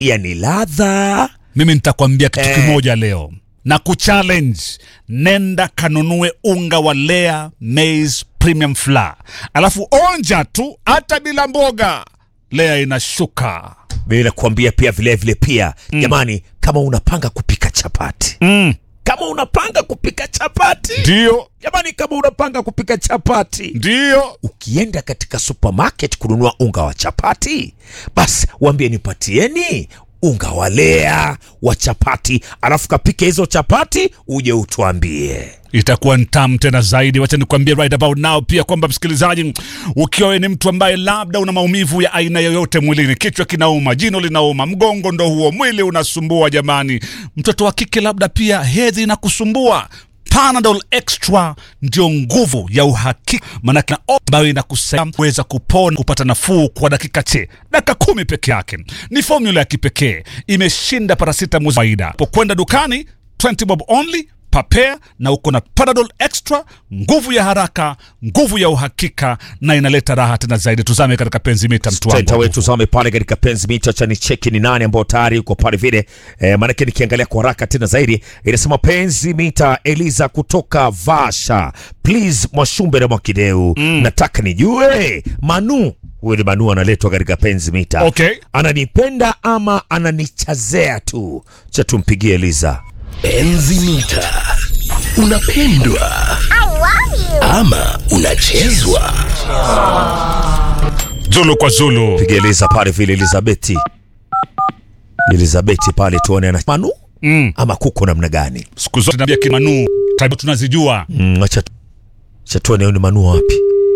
yani ladha mimi nitakwambia kitu Eh. kimoja leo na kuchallenge nenda kanunue unga wa lea maize premium flour alafu onja tu hata bila mboga lea inashuka bila kuambia pia vilevile vile pia jamani kama unapanga kupika chapati mm. kama unapanga kupika chapati ndio jamani kama unapanga kupika chapati ndio ukienda katika supermarket kununua unga wa chapati basi waambie nipatieni unga wa lea wa chapati alafu kapike hizo chapati uje utuambie itakuwa ntamu tena zaidi wacha nikwambie right about now pia kwamba msikilizaji ukiwa wewe ni mtu ambaye labda una maumivu ya aina yoyote mwilini kichwa kinauma jino linauma mgongo ndo huo mwili unasumbua jamani mtoto wa kike labda pia hedhi inakusumbua Panadol Extra ndio nguvu ya uhakika, maanake na ambayo inakusaidia kuweza kupona, kupata nafuu kwa dakika che dakika kumi peke yake. Ni formula ya kipekee, imeshinda paracetamol kawaida. Pokwenda dukani 20 bob only papea na uko na Panadol Extra, nguvu ya haraka, nguvu ya uhakika, na inaleta raha tena zaidi. Tuzame katika penzi mita mtu tenta wangu. wetu zame pale katika penzi mita cha ni cheki ni nani ambao tayari uko pale vile e, maanake nikiangalia kwa haraka tena zaidi inasema penzi mita eliza kutoka vasha please mwashumbe na mwakideu mm. nataka nijue manu huyu ni manu analetwa katika penzi mita Okay. ananipenda ama ananichazea tu cha tumpigie eliza Enzi mita unapendwa ama unachezwa? Zulu kwa Zulu. pigie eliza pale vile elizabeti elizabeti pale tuone ana manu Mm. ama kuko namna gani Siku zote naambia kimanu tabia tunazijua. Mm, acha tu- acha tuone huyu ni manua wapi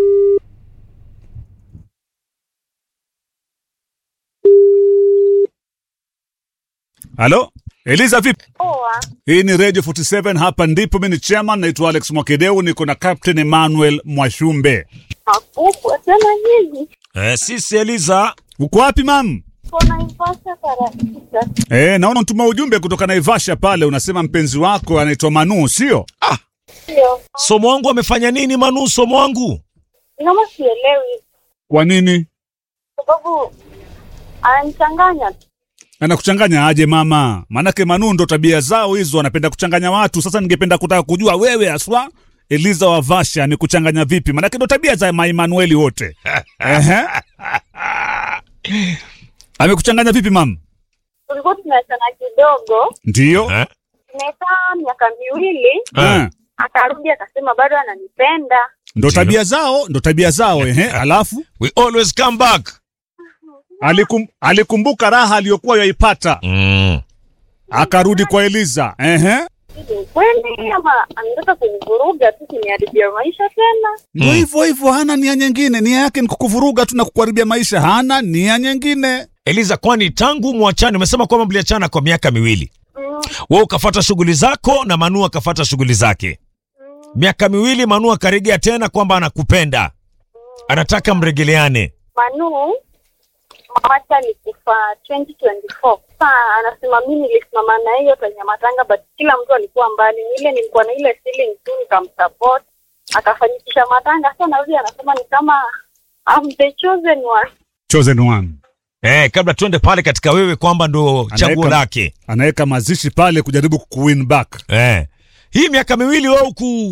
Halo? Eliza vipi? Poa. Hii ni Radio 47 hapa ndipo mimi ni chairman naitwa Alex Mwakideu niko na Captain Emmanuel Mwashumbe. Makubwa tena hivi. eh, sisi eliza Uko wapi mam? Kona ipasa karakisa. Eh, naona mtuma ujumbe kutoka Naivasha pale unasema mpenzi wako anaitwa Manu, sio? Sio. somo wangu amefanya nini manu somo wangu Kama sielewi. Kwa nini? Sababu ananichanganya tu. Anakuchanganya aje mama? Maanake Manu ndo tabia zao hizo, anapenda kuchanganya watu. Sasa ningependa kutaka kujua wewe haswa Eliza wa Vasha amekuchanganya vipi? Maanake ndo tabia za Maemanueli wote. Ehe. Amekuchanganya vipi mam? Tulikuwa tumeachana kidogo. Ndiyo. Eh? Tumekaa miaka miwili. Eh. Akarudi akasema bado ananipenda. Ndo tabia zao, ndo tabia zao ehe. Alafu we always come back alikum, alikumbuka raha aliyokuwa yaipata mm. akarudi kwa Eliza ehe. Hivi ni kweli ama anataka kunivuruga tu kuniharibia maisha tena? Ndo hivyo hivyo, hana nia nyingine. Nia yake ni kukuvuruga tu na kukuharibia maisha, hana nia nyingine. eliza kwani tangu mwachane umesema kwamba mliachana kwa miaka miwili Mm, we ukafata shughuli zako na manu akafata shughuli zake mm, miaka miwili manu akarejea tena kwamba anakupenda anataka mregeleane Manu mamacha alikufa 2024. Sasa anasema mimi nilisimama na hiyo kwenye matanga but kila mtu alikuwa mbali. Ni ile nilikuwa na ile feeling tu nikamsupport. Akafanikisha matanga. Sasa narudi anasema ni kama I'm the chosen one. Chosen one eh, kabla tuende pale katika wewe kwamba ndo chaguo Anaweka- lake anaweka mazishi pale kujaribu kuwin back. eh. hii miaka miwili we huku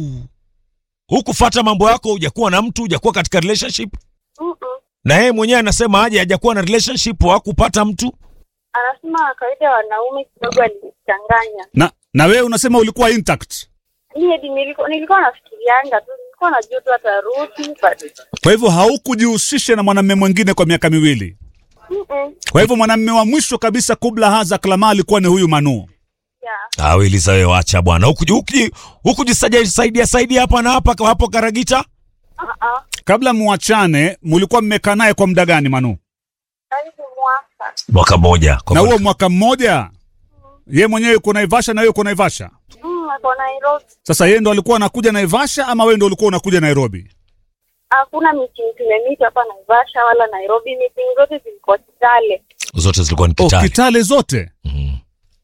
hukufata mambo yako hujakuwa na mtu hujakuwa katika relationship Mm-mm. na yeye mwenyewe anasema aje hajakuwa na relationship hakupata mtu Anasema kawaida ya wanaume kidogo alinichanganya. Na na wewe unasema ulikuwa intact, Mimi hadi nilikuwa nilikuwa nafikirianga tu nilikuwa najua tu atarudi but kwa hivyo haukujihusisha na mwanamume mwingine kwa miaka miwili. mm-mm. Kwa hivyo mwanamume wa mwisho kabisa kubla haza klama alikuwa ni huyu Manu. Yeah. Ah, Eliza wewe wacha bwana. Huku huku hukujisaidia saidia hapa na hapa hapo Karagita. Uh-uh. Kabla muachane, mulikuwa mmekaa naye kwa muda gani Manu? Karibu mwaka. Mwaka mmoja. Na huo mwaka mmoja ye mwenyewe yuko Naivasha na wewe uko Naivasha. Mm, ako Nairobi. Sasa yeye ndo alikuwa anakuja Naivasha ama wewe ndo ulikuwa unakuja Nairobi? Hakuna meeting tumemita hapa Naivasha wala Nairobi. Meeting zote zilikuwa Kitale. Zote zilikuwa ni Oh, Kitale. Kitale zote. Mhm.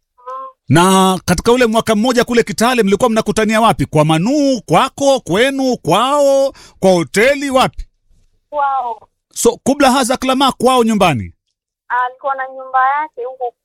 Na katika ule mwaka mmoja kule Kitale mlikuwa mnakutania wapi? Kwa Manu, kwako, kwenu, kwao, kwa hoteli, wapi? Kwao So kubla haza klama kwao nyumbani. alikuwa na nyumba yake huko